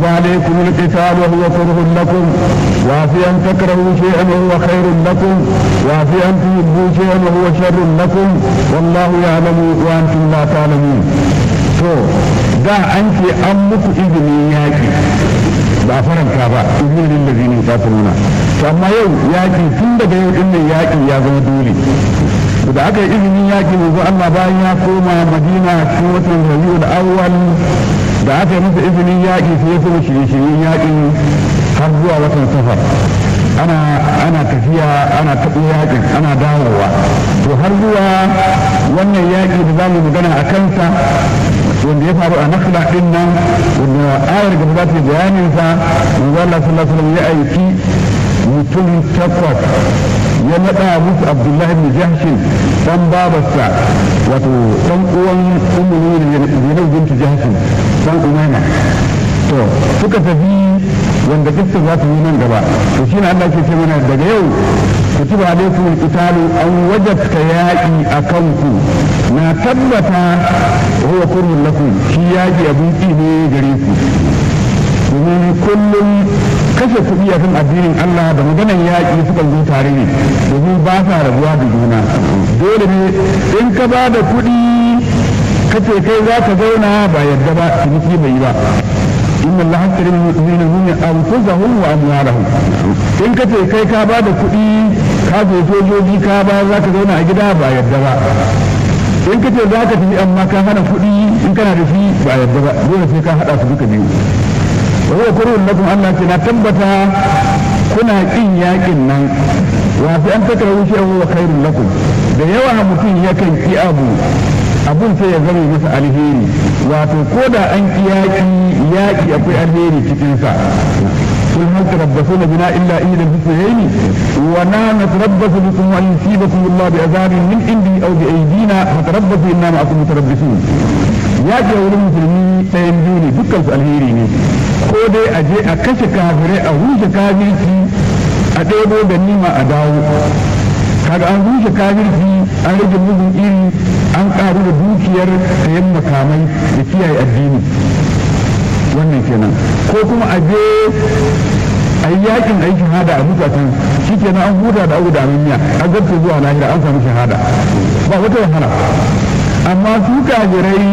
عليكم القتال وهو كره لكم وفي أن تكرهوا شيئا وهو خير لكم وفي أن تحبوا شيئا وهو شر لكم والله يعلم وأنتم لا تعلمون to da an ce an muku izinin yaƙi ba faranta ba izinin lillazi ne ta nuna to amma yau yaƙi tun daga yau ɗin yaƙi ya zama dole da aka yi izinin yaƙi manzo Allah bayan ya koma Madina cikin watan Rabiul Awwal da aka yi masa izinin yaƙi sai ya kuma shirye-shiryen yaƙin har zuwa watan Safar ana ana tafiya ana taɓo yaƙin ana dawowa to har zuwa wannan yaƙi da za mu magana a kansa wanda ya faru a nakhla din nan wanda ayar gaba za ta bayanin sa manzo Allah sallallahu alaihi wasallam ya aiki mutum takwas ya nada musu Abdullahi ibn Jahshin dan babarsa wato dan uwan ummu ne Zainab bint Jahshin dan Umayma to suka tafi wanda kissa za ta yi nan gaba to shi ne Allah ke ce mana daga yau kutiba alaikum alqitalu an wajabta yaƙi a kanku na tabbata huwa kurhun lakum shi yaƙi abin ƙi ne gare ku domin kullum kashe kuɗi a kan addinin Allah da maganar yaƙi suka zo tare ne domin ba sa rabuwa da juna dole ne in ka ba da kuɗi kace kai za ka zauna ba yadda ba ciniki bai yi ba inna Allah hasari min mu'minin anfusahum wa amwalahum in kace kai ka ba da kuɗi ka zo sojoji ka ba za ka zauna a gida ba yadda ba in kace za ka tafi amma ka hana kuɗi in kana da shi ba yadda ba dole sai ka haɗa su duka biyu wa huwa kurun lakum Allah ce na tabbata kuna kin yakin nan wa fi an takrahu shay'an wa khairun lakum da yawa mutum yakan ki abu abun sai ya zama masa alheri wato ko da an ki yaƙi yaƙi akwai alheri cikinsa قل هل تربصون بنا الا احدى الحسنيين ونحن نتربص بكم ان يصيبكم الله بعذاب من عندي او بايدينا فتربصوا انا معكم متربصون ya ke wurin musulmi ɗayan biyu ne dukkan su alheri ne ko dai a je a kashe kafirai a rushe kafirci a ɗebo da nima a dawo kaga an rushe kafirci an rage mugun iri an ƙaru da dukiyar sayan makamai da kiyaye addini wannan kenan ko kuma a je a yi yakin a yi shahada a mutatan shi kenan an huta da abu da miya an zarta zuwa lahira an samu shahada ba wata wahala amma su kafirai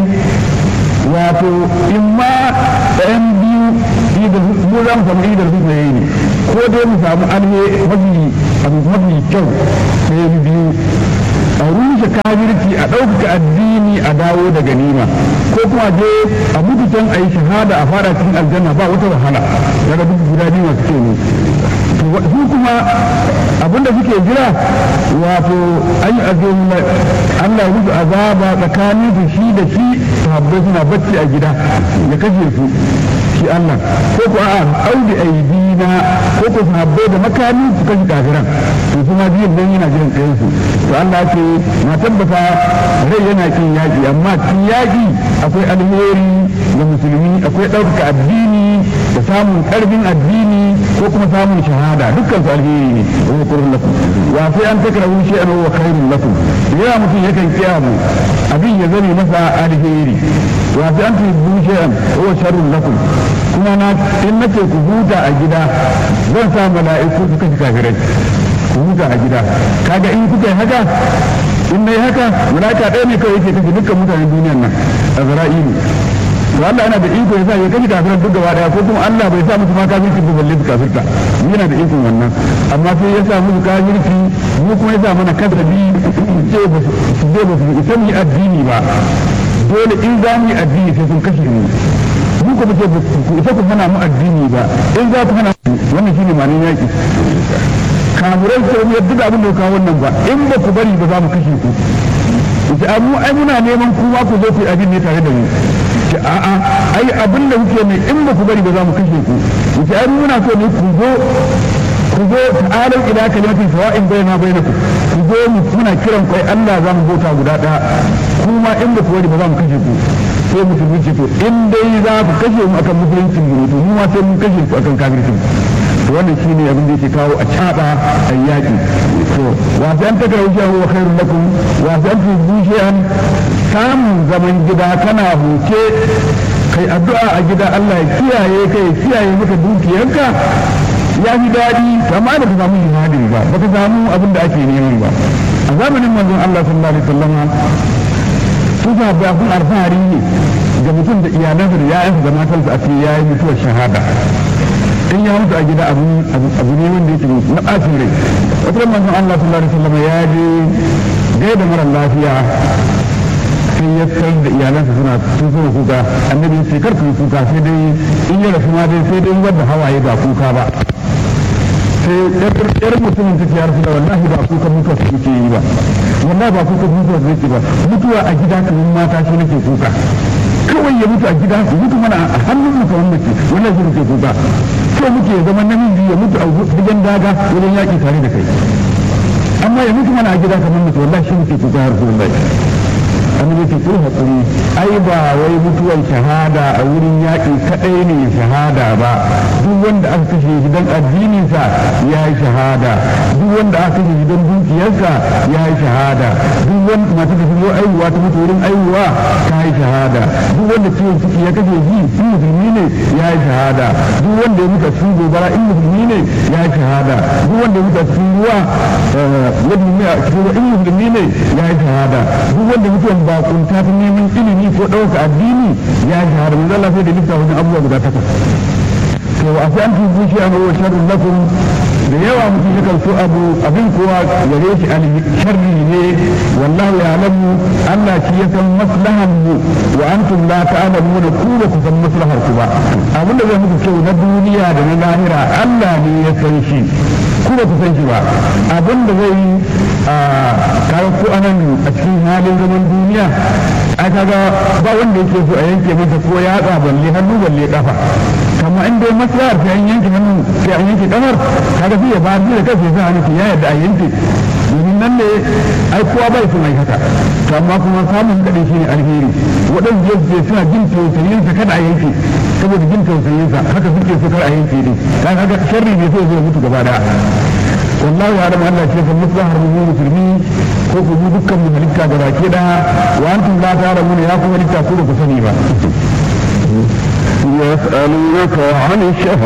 wato in ma ɗayan biyu mu za mu samu idar su ne ko dai mu samu alhe mafi abu mafi kyau sai biyu a rushe kafirci a ɗaukaka addini a dawo da ganima ko kuma je a mutu can a yi shahada a fara cikin aljanna ba wata wahala daga duk guda biyu masu ke ne su kuma abinda suke jira wato an yi Allah ya musu azaba tsakanin su shi da shi sahabbai suna bacci a gida ya kashe su shi Allah ko ko a'a audi aidina ko ko sahabbai da makami su kashe kafiran to su ma biyun nan yana jiran tsayin su to Allah ce na tabbata rai yana kin yaki amma kin yaki akwai alheri ga musulmi akwai ɗaukaka addini da samun ƙarfin addini ko kuma samun shahada dukkan su alheri ne wa yakurun lakum wa sai an takrahu shay'an wa khairun lakum da yawa mutum yakan kiyamu abin ya zame masa alheri wa sai an tuhibbu shay'an wa sharrun lakum kuma na in nace ku huta a gida zan sa mala'iku su kashe kafirai ku huta a gida kaga in kuka yi haka in nayi haka mala'ika ɗaya ne kawai yake kashe dukkan mutanen duniyar nan azra'ilu to Allah yana da iko ya sa ya kashe kafiran duk gaba daya ko kuma Allah bai sa musu ma kafirci ba balle su kafirta yana da ikon wannan amma sai ya sa musu kafirci mu kuma ya sa mana kasabi ce ba su je ba su isa mu yi addini ba dole in za mu yi addini sai sun kashe mu mu kuma ce ku isa ku hana mu addini ba in za ku hana wannan shine ma'anar yaki kamurai sai mu yadda abin da kawo wannan ba in ba ku bari ba za mu kashe ku ce mu ai muna neman kuma ku zo ku yi abin ne tare da mu ce a'a ai abin da kuke mai in ba ku bari ba za mu kashe ku ce ai muna so ne ku zo ku zo ta'alau ila kalimatin sawa'in bayna bainakum ku zo muna kiran kai Allah za mu bauta guda daya kuma in ba ku bari ba za mu kashe ku sai musulmi ce to in dai za ku kashe mu akan musuluncin mu to mu ma sai mun kashe ku akan kafircin to wannan shine abin da yake kawo a caba a yaki to wa sai an takara wuce wa khairun lakum wa sai an tuzu shay'an samun zaman gida kana huce kai addu'a a gida Allah ya kiyaye kai ya kiyaye maka dukiyarka ya fi daɗi amma da ka samu jihadin ba ba ka samu abin da ake neman ba a zamanin manzon Allah sallallahu alaihi wasallam su ba abun alfahari ne ga mutum da iyalansa da ya'yansa da matarsa a ce ya yi mutuwar shahada in ya mutu a gida abu ne wanda yake na ɓacin rai wata manzon Allah sallallahu alaihi wasallam ya je gaida mara lafiya sai ya tsar da iyalansa suna sun suna kuka annabi ya ce kar ku yi kuka sai dai in ya rasu ma dai sai dai wanda hawaye ba kuka ba sai yar mutumin ta ya rasu da wallahi ba kuka mutuwa su ke yi ba wallahi ba kuka mutuwa su ke ba mutuwa a gida kamar mata shi nake kuka kawai ya mutu a gida ya mutu mana a hannun mu kamar mace wannan shi nake kuka so muke zama namiji ya mutu a wajen daga wajen yaƙi tare da kai amma ya mutu mana a gida kamar mace wallahi shi nake kuka har kullum annabi ce ko hakuri ai ba wai mutuwar shahada a wurin yaƙi kaɗai ne shahada ba duk wanda aka kashe shi don addininsa ya yi shahada duk wanda aka kashe shi don dukiyarsa ya yi shahada duk wanda mata da zo aihuwa ta mutu wurin aihuwa ta yi shahada duk wanda ciwon ciki ya kashe shi in musulmi ne ya yi shahada duk wanda ya mutu a cikin gobara in musulmi ne ya yi shahada duk wanda ya mutu a cikin ruwa ya in musulmi ne ya yi shahada duk wanda mutuwan bakunta ta neman ilimi ko ɗauka addini ya yi shahada manzo Allah sai da lissa wajen abubuwa guda takwas to a sai an tubu shi an wa sharrun lakum da yawa mutum yakan so abu abin kowa gare shi al sharri ne wallahu ya'lamu Allah shi ya san maslahan mu wa antum la ta'lamuna ku ba ku san maslahar ku ba abin da zai muku kyau na duniya da na lahira Allah ne ya san shi ku ba ku san shi ba abin da zai a kawo ko anan a cikin halin zaman duniya a kaga ba wanda yake so a yanke masa ko yatsa balle hannu balle kafa kama in dai maslahar sai an yanke hannu sai an yanke kafar kaga sai ya ba da kansa ya sa hannu ya yarda a yanke domin nan ne ai kowa bai son ai haka to amma kuma samun kadai shine alheri waɗanda je suna jin tausayin sa kada a yanke saboda jin tausayin sa haka suke so kar a yanke din dan haka sharri ne sai zai mutu gaba da والله يعلم ان شيخ المصلحة من المسلمين كوكو دكا من ملكا جراكي وانتم لا تعلمون يا كم ملكا كوكو سنيبا يسألونك عن الشهر